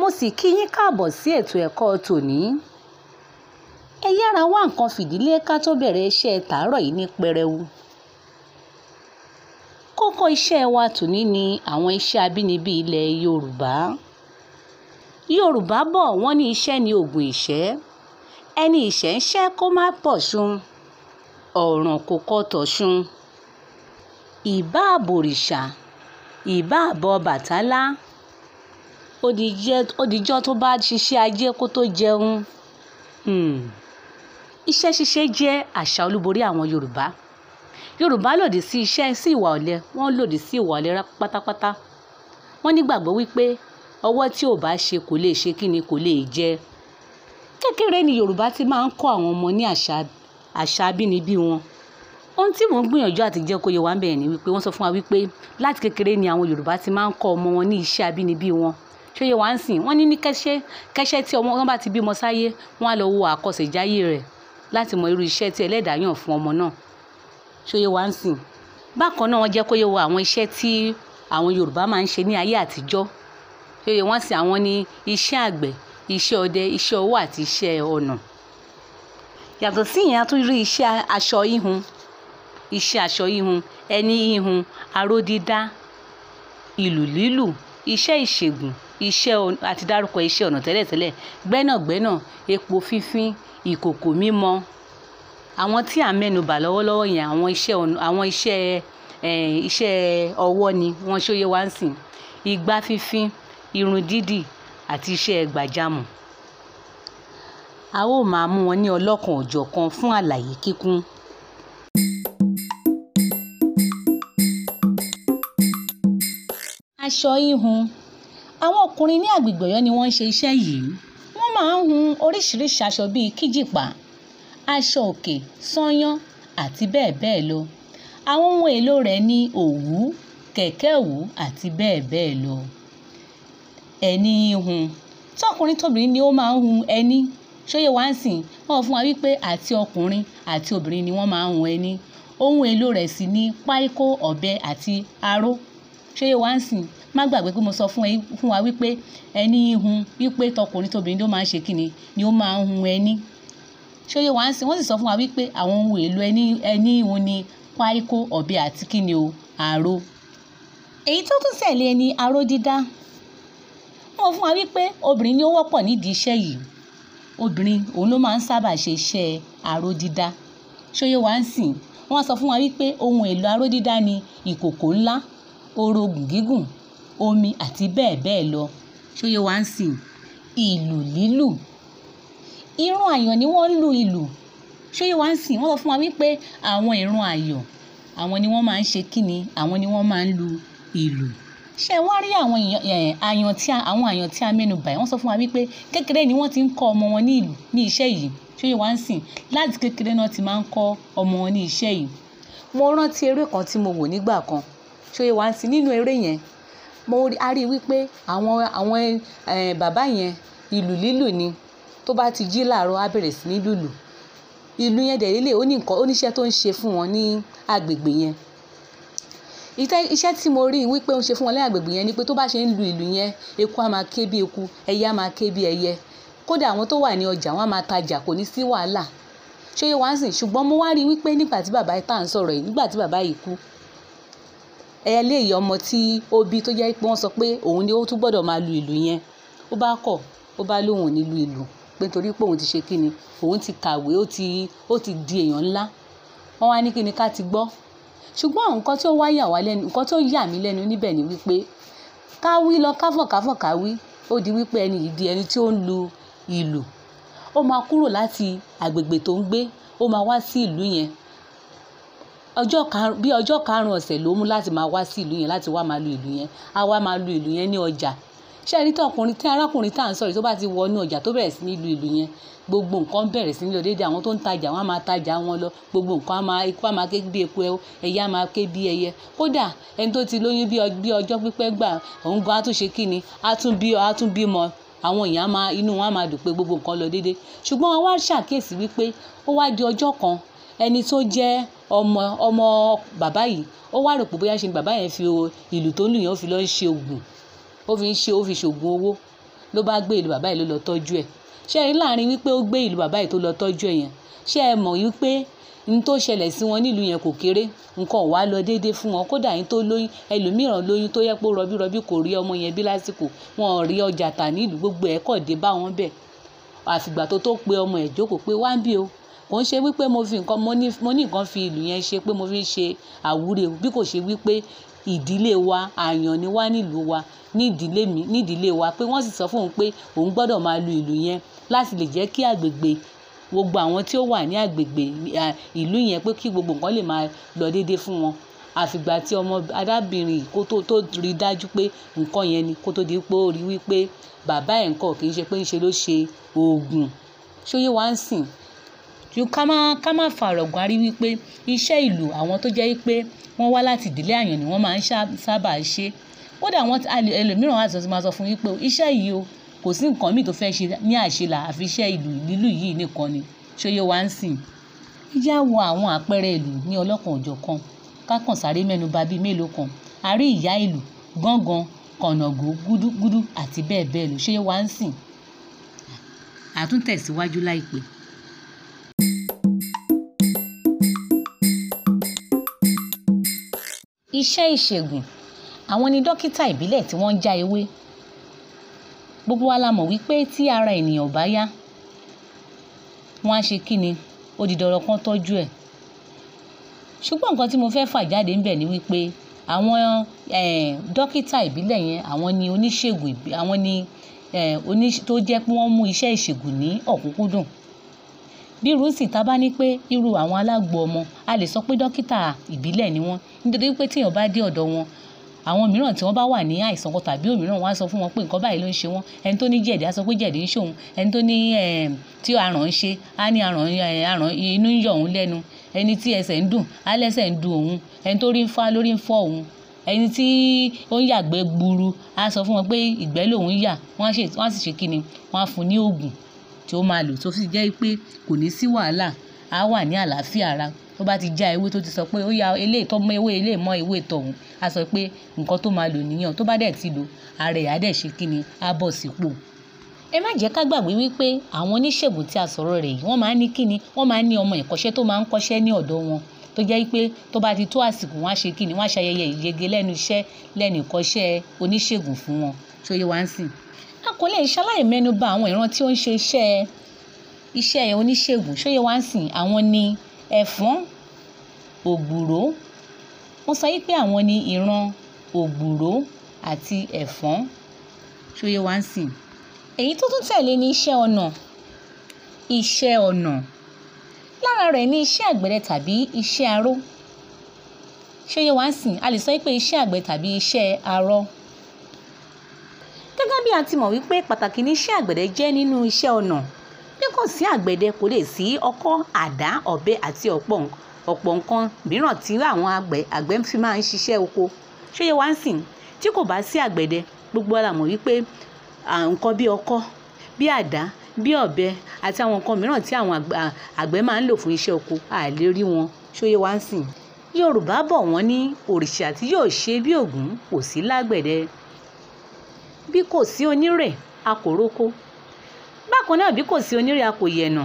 mo sì kí yín káàbọ̀ sí ètò ẹ̀kọ́ tòní. ẹ yára wá nǹkan fìdílé ká tó bẹ̀rẹ̀ iṣẹ́ tàárọ̀ yìí ní pẹrẹwu. kókó iṣẹ́ wa tòní ni àwọn iṣẹ́ abínibí ilẹ̀ Yorùbá. Yorùbá bọ̀ wọ́n ní iṣẹ́ ni oògùn ìṣẹ́ ẹni ìṣẹ́ ń ṣẹ́ kó má pọ̀ṣun ọ̀ràn kò kọ́ tọ̀ṣun ìbá àbòrìṣà ìbá àbọ̀ Bàtálá ó dijọ́ tó bá ṣiṣẹ́ ajé kó tó jẹun. Hmm. iṣẹ́ ṣíṣe jẹ́ àṣà olúborí àwọn Yorùbá. Yorùbá lòdì sí iṣẹ́ sí ìwà ọ̀lẹ wọ́n lòdì sí ìwà ọ̀lẹ pátápátá. wọ́n nígbàgbọ́ wípé ọwọ́ tí ò bá ṣe kò lè ṣe kíni kò lè jẹ. kékeré ni Yorùbá ti máa ń kọ́ àwọn ọmọ ní àṣà àṣà abínibí wọn. ohun tí mò ń gbìyànjú àti jẹ́ kó yé wa ń bẹ̀ ni wípé wọ́n sọ fún wa wípé láti kékeré ni àwọn Yorùbá ti máa ń kọ́ ọmọ wọn ní iṣẹ́ abínibí wọn ṣé yẹ wá ń sìn wọ́n ní ní kẹ́ṣẹ́ kẹ́ṣẹ́ tí ọmọ wọn bá ti bímọ sáyé wọ́n á lọ wo àkọsẹ̀jáyé rẹ̀ láti mọ irú iṣẹ́ tí ẹlẹ́dàá yàn fún ọmọ náà ṣé yẹ wá ń sìn. bákan náà wọ́n jẹ́ kó yé wa àwọn iṣẹ́ tí àwọn Yorùbá máa ń ṣe ní ayé àtijọ́ ṣé yẹ wọ́n sìn àwọn ní iṣẹ́ àgbẹ̀ iṣẹ́ ọdẹ iṣẹ́ ọwọ́ àti iṣẹ́ ọnà. yàtọ̀ sí ìyẹn a tún rí iṣẹ́ aṣọ híhun iṣẹ́ aṣọ híhun ẹni híhun aró dídá ìlù lílù iṣẹ́ ìṣègùn iṣẹ́ àti dárúkọ iṣẹ́ ọnà tẹ́lẹ̀tẹ́lẹ̀ gbẹ́nàgbẹ́nà epo fífín ìkòkò mímọ àwọn tí à ń mẹ́nubà lọ́wọ́lọ́wọ́ yẹn àwọn iṣẹ́ àwọn iṣẹ́ iṣẹ́ ọwọ́ ni wọ́n ṣóyé wá ń sìn igbá fífín irun dídì àti iṣẹ́ gbàjámọ̀. a ó máa mú wọn ní ọlọ́kan òjọ̀kan fún àlàyé kíkún. aṣọ híhun àwọn ọkùnrin ní agbègbè Ọ̀yọ́ ni wọ́n ń ṣe iṣẹ́ yìí wọ́n máa ń hun oríṣiríṣi aṣọ bíi kíjìpá aṣọ òkè sányán àti bẹ́ẹ̀ bẹ́ẹ̀ lọ àwọn ohun èlò rẹ̀ ní òwú kẹ̀kẹ́ òwú àti bẹ́ẹ̀ bẹ́ẹ̀ lọ ẹni híhun tọkùnrin tóbìnrin ni ó máa ń hun ẹni ṣóyè wá ń sìn wọ́n fún wa wípé àti ọkùnrin àti obìnrin ni wọ́n máa ń hun ẹni ohun èlò rẹ̀ sì ní páíkó ọ̀bẹ àti aró ṣóyè wá ń sìn má gbàgbé pé mo sọ fún ẹ fún wa wípé ẹni hun wípé tọkùnrin tóbìnrin ló máa ń ṣe kíni ni ó máa ń hun ẹni ṣóyè wá ń sìn wọ́n sì sọ fún wa wípé àwọn ohun èlò ẹni ẹni hun ni páíkó ọ̀bẹ àti kíni o aró èyí tó tún tẹ̀lé ni aró dídá wọ́n fún wa wípé obìnrin ni ó wọ́pọ̀ nídìí iṣẹ́ yìí obìnrin òun ló máa ń sábà ṣe iṣẹ́ aró dídá ṣóyè wá ń sìn wọ́n sọ fún wa wípé ohun èlò aró dídá ni ìkòkò ńlá orogùn gígùn omi àti bẹ́ẹ̀ bẹ́ẹ̀ lọ ṣóyè wá ń sìn ìlù lílù ìrun àyàn ni wọ́n ń lu ìlù ṣóyè wá ń sìn wọ́n sọ fún wa wípé àwọn ìrun àyàn àwọn ni wọ́n máa ń ṣe kíni àwọn ni wọ́n máa ń lu ìlù ṣé wá rí àwọn àyàn tí àwọn àyàn tí a mẹ́nu bà wọ́n sọ fún wa wípé kékeré ni wọ́n ti ń kọ́ ọmọ wọn ní ìlù ní iṣẹ́ yìí ṣóyè wá ń sìn láti kékeré náà ti máa ń kọ́ ọmọ wọn ní iṣẹ́ yìí mo rántí eré kan tí mo wò nígbà kan ṣóyè wá ń sìn nínú eré yẹn mo a rí i wípé àwọn àwọn bàbá yẹn ìlù lílù ni tó bá ti jí láàárọ̀ á bẹ̀rẹ̀ sí ní lùlù ìlù yẹn dẹ̀ lélẹ̀ ó ní nǹkan ó níṣẹ́ tó ń ṣe fún wọn ní agbègbè yẹn iṣẹ́ tí mo rí i wípé ó ń ṣe fún wọn ní agbègbè yẹn ni pé tó bá ṣe ń lu ìlù yẹn eku á máa ké bí eku ẹyẹ á máa ké bí ẹyẹ kódà àwọn tó wà ní ọjà wọn á máa tajà kò ní sí wàhálà ṣóyè wá ń sìn ṣùgbọ́n mo wá rí i wípé nígbà tí bàbá tá à ń sọ̀rọ̀ yìí nígbà tí bàbá yìí kú eléyìí ọmọ tí ó bí tó jẹ́ pé wọ́n sọ pé òun ni ó tún gbọ́dọ̀ máa lu ìlù yẹn ó bá kọ̀ ó bá lóun ò ní lu ìlù pé torí pé òun ti ṣe kíni òun ti kàwé ó ti ó ti di èèyàn ńlá wọ́n wá ní kíni ká ti gbọ́ ṣùgbọ́n nǹkan tí ó wá yà wá lẹ́nu nǹkan tó yà mí lẹ́nu níbẹ̀ ni wípé ká wí lọ káfọ̀ káfọ̀ ká wí ó di wípé ẹni yìí di ẹni tí ó ń lu ìlù ó máa kúrò láti agbègbè tó ń gbé ó máa wá sí ìlú yẹn ọjọ́ karùn bí ọjọ́ karùn-ún ọ̀sẹ̀ ló mú láti máa wá sí ìlú yẹn láti wá máa lu ìlú yẹn á wá máa lu ìlú yẹn ní ọjà ṣé ẹni tí ọkùnrin tí arákùnrin tá à ń sọ̀rọ̀ tó bá ti wọnú ọjà tó bẹ̀rẹ̀ sí ní lu ìlú yẹn gbogbo nǹkan bẹ̀rẹ̀ sí ní lọ déédéé àwọn tó ń tajà wọn á máa tajà wọn lọ gbogbo nǹkan á máa ikú á máa ké bí eku ẹyẹ á máa ké bí ẹyẹ kódà ẹni tó ti lóyún bí ọjọ́ pípẹ́ gbà òun gan á tún ṣe kí ni á tún bí á tún bímọ àwọn èèyàn máa inú wọn á máa dùn pé gbogbo nǹkan lọ déédéé ṣùgbọ́n wọn wá ṣàkíyèsí wípé ó wá di ọjọ́ kan ẹni tó jẹ́ ọmọ ọmọ bàbá yìí ó wá rò pé bóyá ṣe ni bàbá yẹn fi ìlù tó ń lù yẹn ó fi lọ ń ṣe oògùn ó fi ń ṣe ó fi ṣoògùn owó ló bá gbé ìlú bàbá yìí ló lọ tọ́jú ẹ̀ ṣé ẹ rí láàrin wípé ó gbé ìlú bàbá yìí tó lọ tọ́jú ẹ̀ yẹn ṣé ẹ mọ̀ wípé n tó ṣẹlẹ̀ sí wọn nílùú yẹn kò kéré nǹkan ò wá lọ déédéé fún wọn kódà yín tó lóyún ẹlòmíràn lóyún tó yẹ pé rọbí rọbí kò rí ọmọ yẹn bí lásìkò wọn ò rí ọjà tà nílùú gbogbo ẹ̀ kọ̀ dé bá wọn bẹ̀ àfìgbà tó tó pe ọmọ ẹ̀ jókòó pé wá ń bí o kò ń ṣe wípé mo fi nǹkan mo ní mo ní nǹkan fi ìlú yẹn ṣe pé mo fi ń ṣe àwúre bí kò ṣe wípé ìdílé wa àyàn ni wá nílùú wa ní ìdílé mi ní ìdílé wa pé wọ́n sì sọ fún òun pé òun gbọ́dọ̀ máa lu ìlú yẹn láti lè jẹ́ kí àgbègbè gbogbo àwọn tí ó wà ní àgbègbè ìlú yẹn pé kí gbogbo nǹkan lè máa lọ déédéé fún wọn àfìgbà tí ọmọ arábìnrin kó tó tó rí dájú pé nǹkan yẹn ni kó tó di pé ó rí wípé bàbá ẹ̀ ńkọ́ kì í ṣe pé ń ṣe ló ṣe oògùn ṣóyè wá ń sìn ju ká má ká má fa ọ̀rọ̀ gbárí wípé iṣẹ́ ìlú àwọn tó jẹ́ wípé wọ́n wá láti ìdílé àyàn ni wọ́n máa ń sábà ṣe kódà wọ́n ẹlòmíràn wà tó máa sọ fún wípé iṣẹ́ yìí o kò sí nǹkan míì tó fẹ́ ṣe ní àṣelà àfi iṣẹ́ ìlú lílù yìí nìkan ni ṣóyè wá ń sìn ìjà wo àwọn àpẹẹrẹ ìlú ní ọlọ́kan òjọ̀kan kákan sáré mẹ́nu bà bíi mélòó kan àrí ìyá ìlú gángan kànáàgó gúdúgúdú àti bẹ́ẹ̀ bẹ́ẹ̀ lọ ṣóyè wá ń sìn àtúntẹ̀síwájú láìpẹ́. iṣẹ́ ìṣègùn àwọn ni dókítà ìbílẹ̀ tí wọ́n ń já ewé gbogbo wa la mọ̀ wípé tí ara ènìyàn ò bá yá wọ́n á ṣe kí ni ó di dandan kán tọ́jú ẹ̀ ṣùgbọ́n nǹkan tí mo fẹ́ fà jáde ńbẹ̀ ni wípé àwọn dókítà ìbílẹ̀ yẹn àwọn ni oníṣègùn àwọn ni oní tó jẹ́ pé wọ́n mú iṣẹ́ ìṣègùn ní ọ̀kúnkúndùn bí irú sì ta bá ní pé irú àwọn alágbo ọmọ a lè sọ pé dókítà ìbílẹ̀ ni wọ́n nítorí pé tíyàn bá dé ọ̀dọ̀ wọn àwọn mìíràn tí wọ́n bá wà ní àìsàn kan tàbí òmíràn wọ́n á sọ fún wọn pé nǹkan báyìí ló ń ṣe wọ́n ẹni tó ní jẹ̀dí á sọ pé jẹ̀dí ń ṣe òun ẹni tó ní tí aràn ń ṣe á ní aràn aràn inú ń yọ òun lẹ́nu ẹni tí ẹsẹ̀ ń dùn á lẹ́sẹ̀ ń dùn òun ẹni tó rí ń fá lórí ń fọ́ òun ẹni tí ó ń yàgbẹ́ gburu á sọ fún wọn pé ìgbẹ́ lòun yà wọ́n á sì ṣe kí ni wọ́n á fún ní oògùn tí ó máa lò tó fi jẹ́ pé kò ní sí wàhálà á wà ní àlàáfíà ara tó bá ti já ewé tó ti sọ pé ó ya eléyìí tó mọ ewé eléyìí mọ ewé tọ̀hún á sọ pé nǹkan tó máa lò nìyẹn tó bá dẹ̀ ti lò ara ẹ̀ á dẹ̀ ṣe kí ni á bọ̀ sípò. ẹ má jẹ́ ká gbàgbé wípé àwọn oníṣègùn tí a sọ̀rọ̀ rẹ̀ yìí wọ́n máa ń ní kí ni wọ́n máa ń ní ọmọ ìkọ́ṣẹ́ tó máa ń kọ́ṣẹ́ ní ọ̀dọ̀ wọn tó jẹ́ pé tó bá ti tó àsìkò wọn á ṣe kí ni wọ́n á ṣayẹyẹ ìyege lẹ́nu iṣẹ́ lẹ́nu ìkọ́ṣẹ́ oníṣègùn fún wọn tó yẹ wá ń sìn. a kò lè ṣaláì mẹ́nu bà àwọn ìran tí ó ń ṣe iṣẹ́ iṣẹ́ oníṣègùn ṣó yẹ wá ń sìn àwọn ni ẹ̀fọ́n ògbùró wọ́n sọ wípé àwọn ni ìran ògbùró àti ẹ̀fọ́n ṣó yẹ wá ń sìn èyí tó tún tẹ̀lé ní iṣẹ́ ọnà iṣẹ́ ọnà lára rẹ̀ ní iṣẹ́ àgbẹ̀dẹ tàbí iṣẹ́ aró ṣó yẹ wá ń sìn a lè sọ wípé iṣẹ́ àgbẹ̀ tàbí iṣẹ́ aró gẹ́gẹ́ bí a ti mọ̀ wípé pàtàkì ní iṣẹ́ àgbẹ̀dẹ jẹ́ nínú iṣẹ́ ọnà bí kò sí àgbẹ̀dẹ kò lè sí ọkọ́ àdá ọ̀bẹ àti ọ̀pọ̀ ọ̀pọ̀ nǹkan mìíràn tí àwọn àgbẹ̀ àgbẹ̀ fi máa ń ṣiṣẹ́ oko ṣé yẹ wá ń sìn tí kò bá sí àgbẹ̀dẹ gbogbo ara mọ̀ wípé nǹkan bí ọkọ́ bí àdá bí ọ̀bẹ àti àwọn nǹkan mìíràn tí àwọn àgbẹ̀ máa ń lò fún iṣẹ́ oko a lè rí wọn ṣó yẹ wá ń sìn Yorùbá bọ̀ wọ́n ní òrìṣà tí yóò ṣe bí Ògún kò sí lágbẹ̀dẹ bí kò sí onírè a kò róko bákan náà bí kò sí onírè a kò yẹ̀nà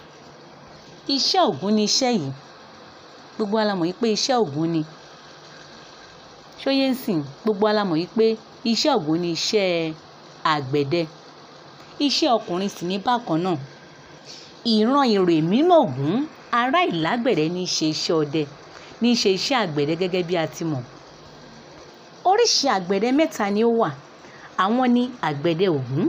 iṣẹ́ Ògún ni iṣẹ́ yìí gbogbo alamọ̀ yìí pé iṣẹ́ Ògún ni ṣóyè ń sìn gbogbo alamọ̀ yìí pé iṣẹ́ Ògún ni iṣẹ́ àgbẹ̀dẹ iṣẹ́ ọkùnrin sì ní bákan náà ìran ìrè mímọ́ Ògún ará ìlágbẹ̀dẹ ní í ṣe iṣẹ́ ọdẹ ní í ṣe iṣẹ́ àgbẹ̀dẹ gẹ́gẹ́ bí a ti mọ̀ oríṣi àgbẹ̀dẹ mẹ́ta ni ó wà àwọn ni àgbẹ̀dẹ Ògún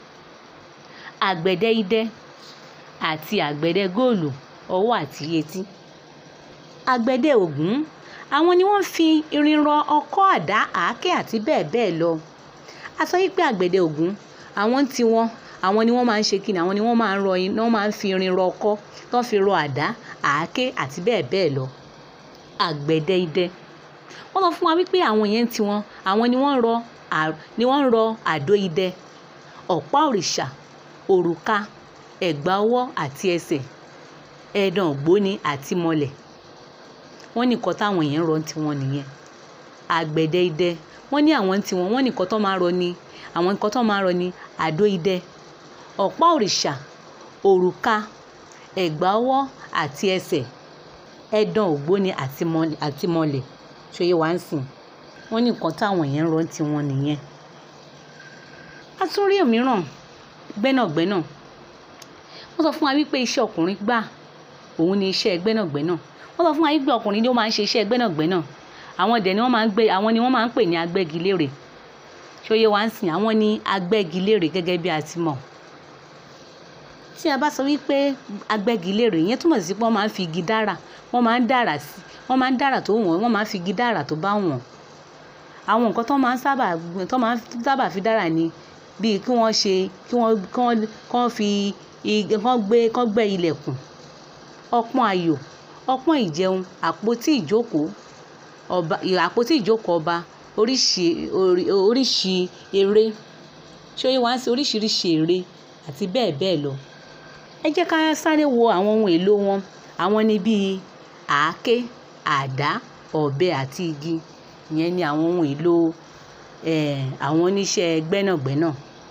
àgbẹ̀dẹ idẹ àti àgbẹ̀dẹ góòlù ọwọ́ àti yetí àgbẹ̀dẹ Ògún àwọn ni wọ́n fi irin rọ ọkọ́ àdá àáké àti bẹ́ẹ̀ bẹ́ẹ̀ lọ a sọ wípé àgbẹ̀dẹ Ògún àwọn tí wọ́n àwọn ni wọ́n máa ń ṣe kíni àwọn ni wọ́n máa ń rọ iná wọ́n máa ń fi irin rọ ọkọ́ tó fi rọ àdá àáké àti bẹ́ẹ̀ bẹ́ẹ̀ lọ àgbẹ̀dẹ idẹ wọ́n sọ fún wa wípé àwọn yẹn tí wọ́n àwọn ni wọ́n rọ ni wọ́n rọ àdó idẹ ọ̀pá òrìṣà òrùka ẹ̀gbà ọwọ́ àti ẹsẹ̀ ẹ̀dàn ògbóni àti mọlẹ̀ wọ́n ní nǹkan táwọn yẹn ń rọ tiwọn nìyẹn àgbẹ̀dẹ idẹ wọ́n ní àwọn tiwọn wọ́n ní nǹkan tó máa rọ ni àwọn nǹkan tó máa rọ ni àdó idẹ ọ̀pá òrìṣà òrùka ẹ̀gbà ọwọ́ àti ẹsẹ̀ ẹ̀dàn ògbóni àti mọ̀lẹ̀ ṣòye wá ń sìn wọ́n ní nǹkan táwọn yẹn ń rọ tiwọn nìyẹn. a tún rí òmíràn gbẹ́nàgbẹ́nà wọ́n sọ fún wa wípé iṣẹ́ ọkùnrin gbà òun ni iṣẹ́ gbẹ́nàgbẹ́nà wọ́n sọ fún wa wípé ọkùnrin ni ó máa ń ṣe iṣẹ́ gbẹ́nàgbẹ́nà àwọn dẹ̀ ni wọ́n máa ń gbé àwọn ni wọ́n máa ń pè ní agbẹ́gilére ṣòye wá ń sìn àwọn ni agbẹ́gilére gẹ́gẹ́ bí a ti mọ̀ tí a bá sọ wípé agbẹ́gilére yẹn túmọ̀ sí pé wọ́n máa ń fi igi dára wọ́n máa ń dára sí wọ́n máa ń dára tó wọ̀n wọ́n máa ń fi igi dára tó bá wọ̀n àwọn nǹkan tó máa ń sábà tó máa ń sábà fi dára ni bíi kí wọ́n ṣe kí wọ́n kí wọ́n kí wọ́n fi kán gbé kán gbẹ́ ilẹ̀kùn ọpọ́n ayò ọpọ́n ìjẹun àpótí ìjókòó ọba àpótí ìjókòó ọba oríṣi oríṣi eré ṣóyè wá sí oríṣiríṣi eré àti bẹ́ẹ̀ bẹ́ẹ̀ lọ ẹ jẹ́ ká sáré wo àwọn ohun èlò wọn àwọn ni bíi àáké àdá ọ̀bẹ àti igi ìyẹn ni àwọn ohun èlò àwọn oníṣẹ́ gbẹ́nàgbẹ́nà.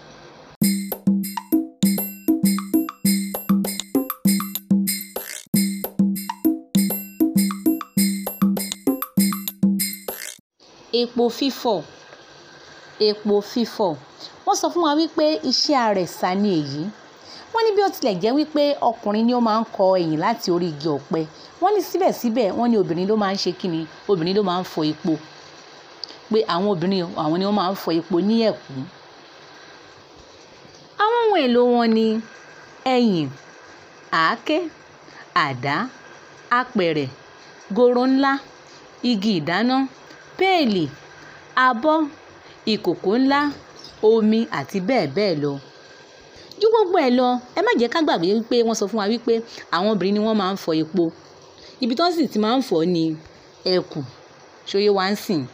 epo fífọ̀ epo fífọ̀ wọ́n sọ fún wa wípé iṣẹ́ àrẹ̀sà ni èyí wọ́n ní bí ó tilẹ̀ jẹ́ wípé ọkùnrin ni ó máa ń kọ ẹ̀yìn láti orí igi ọ̀pẹ wọ́n ní síbẹ̀síbẹ̀ wọ́n ní obìnrin ló máa ń ṣe kíni obìnrin ló máa ń fọ epo pé àwọn obìnrin àwọn ni wọ́n máa ń fọ epo ní ẹ̀kú. àwọn ohun èlò wọn ni ẹ̀yìn àáké àdá apẹ̀rẹ̀ goro ńlá igi ìdáná péèlì abọ́ ìkòkò ńlá omi àti bẹ́ẹ̀ bẹ́ẹ̀ lọ ju gbogbo ẹ̀ lọ ẹ má jẹ́ ká gbàgbé wípé wọ́n sọ fún wa wípé àwọn obìnrin ni wọ́n máa ń fọ epo ibi tó sì ti máa ń fọ ni ẹ̀kù ṣóyé wá ń sìn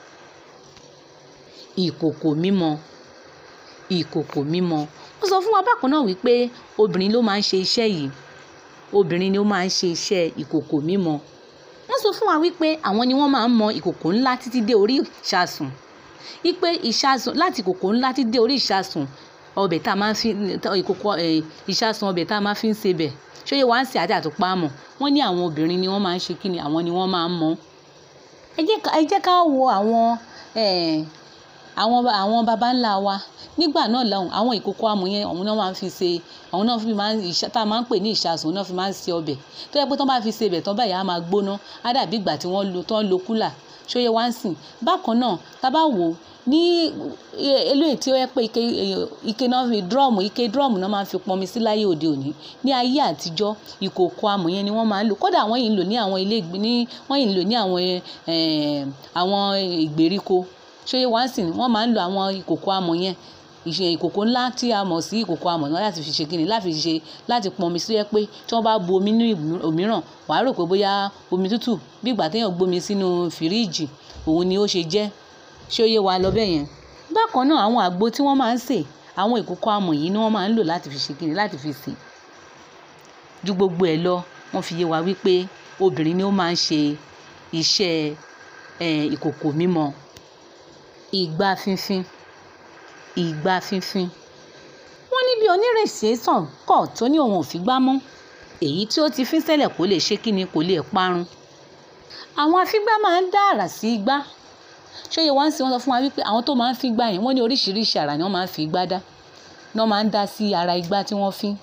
ìkòkò mímọ ìkòkò mímọ wọ́n sọ fún wa bákan náà wípé obìnrin ló máa ń ṣe iṣẹ́ yìí obìnrin ni ó máa ń ṣe iṣẹ́ ìkòkò mímọ wọ́n sọ fún wa wípé àwọn ni wọ́n máa ń mọ ìkòkò ńlá títí dé orí ìṣasùn wípé ìṣasùn láti ìkòkò ńlá títí dé orí ìṣasùn ọbẹ̀ tá a máa fi ìkòkò ìṣasùn ọbẹ̀ tá a máa fi ń sebẹ̀ ṣóyè wá ń sè àti àtùpá mọ̀ wọ́n ní àwọn obìnrin ni wọ́n máa ń ṣe kíni àwọn ni wọ́n máa ń mọ̀ ẹ jẹ́ ká wo àwọn àwọn àwọn baba ńlá wa nígbà náà lọ́hùn àwọn ìkòkò amọ̀ yẹn àwọn náà máa ń fi ṣe àwọn náà fi máa ń tá a máa ń pè ní ìṣasùn náà fi máa ń ṣe ọbẹ̀ tó yẹ pé tó bá fi ṣe ibẹ̀ tán báyìí á máa gbóná á dàbí ìgbà tí wọ́n lo tó ń lo kúlà ṣóyè wá ń sìn bákan náà tá a bá wò ó ní eléyìí tí ó yẹ pé ike ike náà fi drum ike drum náà máa ń fi pọnmi sí láyé òde òní ní ayé àtijọ́ ìkòkò amọ̀ yẹn ni wọ́n máa ń lò kódà wọ́n yìí ń lò ní àwọn ilé ní wọ́n yìí ń lò ní àwọn àwọn ìgbèríko ṣóyè wá ń sìn wọ́n máa ń lo àwọn ìkòkò amọ̀ yẹn ìṣe ìkòkò ńlá tí a mọ̀ sí ìkòkò amọ̀ náà láti fi ṣe kíni láti fi ṣe láti pọnmi sí ẹ pé tí wọ́n bá bu omi ní òmíràn wàá rò pé bóyá omi tútù bí ìgbà téèyàn gbómi sínú fìríìjì òun ni ó ṣe jẹ́ ṣé ó yé wa lọ bẹ́ẹ̀ yẹn. bákan náà àwọn àgbo tí wọ́n máa ń sè àwọn ìkòkò amọ̀ yìí ni wọ́n máa ń lò láti fi ṣe kíni láti fi sè. ju gbogbo ẹ̀ lọ wọ́n fi yé wa wípé obìnrin ni ó máa ń ṣe iṣẹ́ ìkòkò mímọ. ìgbà fínfín ìgbà fínfín. wọ́n ní bí onírèsì sàn kọ̀ tó ní òun ò fi gbá mọ́ èyí tí ó ti fín sẹ́lẹ̀ kó lè ṣe kíni kò lè parun. àwọn afígbá máa ń dá àrà sí igbá ṣóyè wá ń sìn wọ́n sọ fún wa wípé àwọn tó máa ń fi gbá yẹn wọ́n ní oríṣiríṣi àrà ni wọ́n máa ń fi igbá dá náà máa ń dá sí ara igbá tí wọ́n fín.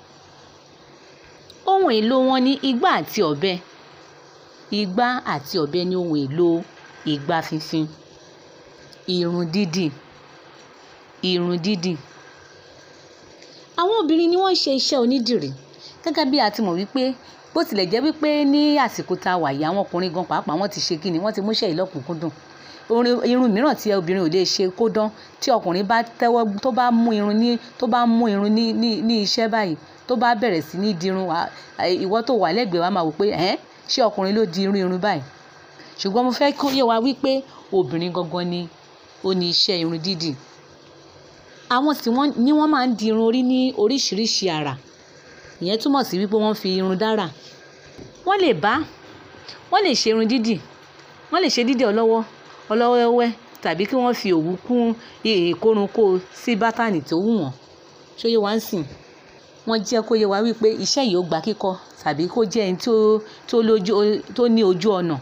ohun èlò wọn ní igbá àti ọ̀bẹ igbá àti ọ̀bẹ ní ohun èlò igbá fínfín irun dídì irun dídì. àwọn obìnrin ni wọ́n ń ṣe iṣẹ́ onídìrí gẹ́gẹ́ bí a ti mọ̀ wípé bó tilẹ̀ jẹ́ wípé ní àsìkò tá a wà yìí àwọn ọkùnrin gan pàápàá wọ́n ti ṣe kíni wọ́n ti múṣẹ́ ìlọ́kùnkúndùn irun mìíràn tí obìnrin ò lè ṣe kó dán tí ọkùnrin bá tẹ́wọ́ tó bá mú irun ní tó bá mú irun ní ní ní iṣẹ́ báyìí tó bá bẹ̀rẹ̀ sí ní dirun ìwọ tó wà lẹ́gbẹ̀ẹ́ wa máa wò pé ẹ́ ṣé ọkùnrin ló di irun irun báyìí ṣùgbọ́n mo fẹ́ kó yé wa wípé obìnrin gangan ni ó ní iṣẹ́ irun dídì àwọn sì wọ́n ní wọ́n máa ń di irun orí ní oríṣiríṣi àrà ìyẹn túmọ̀ sí wípé wọ́n fi irun dára wọ́n lè bá wọ́n lè ṣe irun dídì wọ́n lè ṣe dídì ọlọ́wọ́ ọlọ́wẹ́wẹ́ tàbí kí wọ́n fi òwú kún ìkórunkó sí bátànì tó wù wọ́n ṣóyè wá ń sìn wọ́n jẹ́ kó yé wa wípé iṣẹ́ yìí ó gba kíkọ́ tàbí kó jẹ́ ẹni tó ní ojú ọ̀nà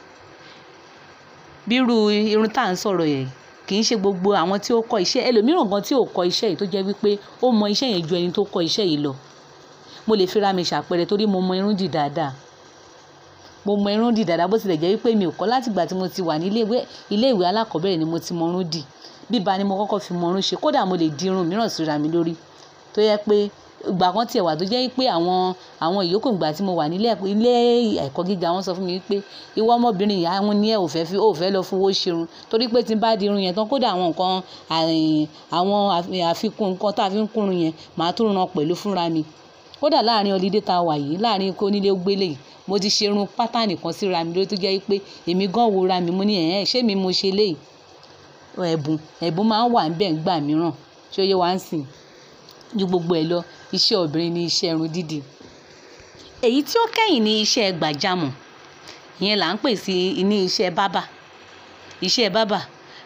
bírú irun tá à ń sọ̀rọ̀ yẹn kì í ṣe gbogbo àwọn tí ó kọ́ iṣẹ́ ẹlòmíràn gan tí ò kọ́ iṣẹ́ yìí tó jẹ́ wípé ó mọ iṣẹ́ yẹn ju ẹni tó kọ́ iṣẹ́ yìí lọ mo lè fira mi ṣàpẹẹrẹ torí mo mọ irun dì dáadáa mo mọ irun dì dáadáa bó tilẹ̀ jẹ́ wípé mi ò kọ́ látìgbà tí mo ti wà ní ilé ìwé alákọ̀ọ́bẹ̀rẹ̀ ni mo ti mọ irun dì bíba ni mo kọ́kọ́ fi mọ irun ṣe kódà mo lè di irun mìíràn síra mi lórí tó yẹ pé ìgbà kan tiẹ̀ wà tó jẹ́ pé àwọn àwọn ìyókù ìgbà tí mo wà nílé ilé ẹ̀kọ́ gíga wọ́n sọ fún mi pé ìwọ ọmọbìnrin yìí àwọn ní ẹ̀ ò fẹ́ fi ò fẹ́ lọ fowó ṣerun torí pé tí n bá di irun yẹn tán kódà àwọn nǹkan àwọn àfikún nǹkan tá a fi ń kúrun yẹn màá tún ran pẹ̀lú fúnra mi kódà láàrin ọlídé tá a wà yìí láàrin kó nílé gbélé yìí mo ti ṣerun pátánì kan síra mi lórí tó jẹ́ pé èmi gan wo ra mi mo ní ẹ̀hẹ́n ṣé mi mo ṣe léyìí ẹ̀bùn ẹ̀bùn máa ń wà níbẹ̀ ńgbà mìíràn ṣé ó yẹ wá ń sìn ju gbogbo ẹ̀ lọ iṣẹ́ obìnrin ni iṣẹ́ irun dídì èyí tí ó kẹ́yìn ní iṣẹ́ gbàjámọ̀ ìyẹn là ń pè sí ní iṣẹ́ bábà iṣẹ́ bábà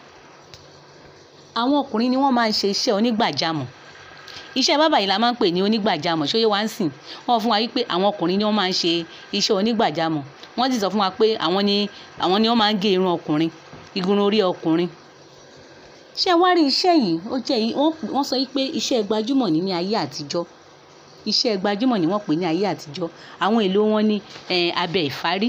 àwọn ọkùnrin ni wọ́n máa ń ṣe iṣẹ́ onígbàjámọ̀ iṣẹ́ bábà yìí la máa ń pè ní onígbàjámọ̀ ṣóyè wá ń sìn wọ́n fún wa wípé àwọn ọkùnrin ni wọ́n máa ń ṣe iṣẹ́ onígbàjámọ̀ wọ́n sì sọ fún wa pé àwọn ni àwọn ni wọ́n máa ń gé irun ọkùnrin irun orí ọkùnrin ṣé wá rí iṣẹ́ yìí ó jẹ́ wọ́n sọ pé iṣẹ́ gbajúmọ̀ ní ní ayé àtijọ́ iṣẹ́ gbajúmọ̀ ni wọ́n pè ní ayé àtijọ́ àwọn èlò wọn ní abẹ ìfárí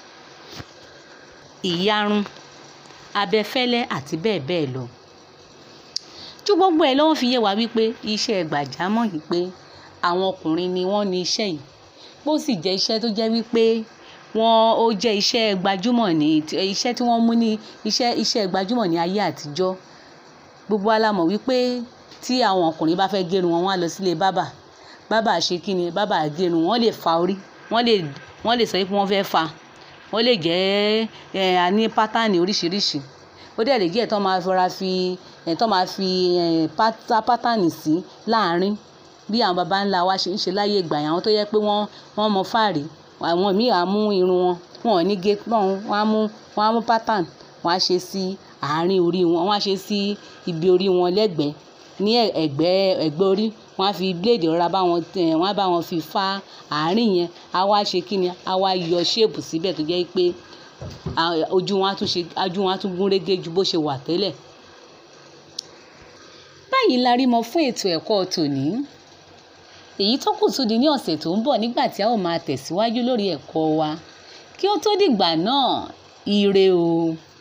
ìyarun abẹfẹ́lẹ́ àti bẹ́ẹ̀ bẹ́ẹ̀ lọ ju gbogbo ẹ̀ lọ wọ́n fi yé wa wípé iṣẹ́ gbàjámọ̀ yìí pé àwọn ọkùnrin ni wọ́n ní iṣẹ́ yìí bó sì jẹ́ iṣẹ́ tó jẹ́ wípé wọ́n ó jẹ́ iṣẹ́ gbajúmọ̀ ní iṣẹ́ tí wọ́n mú ní iṣẹ́ iṣẹ́ gbajúmọ̀ ní ayé àtijọ́ gbogbo wa la mọ̀ wípé tí àwọn ọkùnrin bá fẹ́ gẹrun wọn wọ́n á lọ sílé bábà bábà ṣe kí ni bábà gẹrun wọ́n lè fa orí wọ́n lè wọ́n lè sọ pé wọ́n fẹ́ fa wọ́n lè jẹ́ ẹ̀ àní pátánì oríṣiríṣi ó dẹ̀ lè jẹ́ ẹ̀ tó máa fọra fi ẹ̀ tó máa fi ẹ̀ pátá pátánì sí láàárín bí àwọn baba ńlá wa ṣe ń ṣe láyé ìgbà yẹn àwọn tó yẹ pé wọ́n wọ́n mọ fáàrí àwọn míì á mú irun wọn wọn ò ní gé pọ́n wọn á mú wọn á mú pátán wọn á ṣe sí àárín orí wọn wọn á ṣe sí ibi orí wọn lẹ́gbẹ̀ẹ́ ní ẹ̀gbẹ́ ẹ̀gbẹ́ orí wọn á fi bíléèdì rọra bá wọn tẹ̀ wọn á bá wọn fi fá àárín yẹn á wá ṣe kí ni á wá yọ ṣéèpù síbẹ̀ tó jẹ́ pé ojú wọn á tún ṣe ojú wọn á tún gún régé ju bó ṣe wà tẹ́lẹ̀. báyìí la rí mọ fún ètò ẹ̀kọ́ tòní èyí tó kù tún di ní ọ̀sẹ̀ tó ń bọ̀ nígbà tí a ó máa tẹ̀síwájú lórí ẹ̀kọ́ wa kí ó tó dìgbà náà ire o.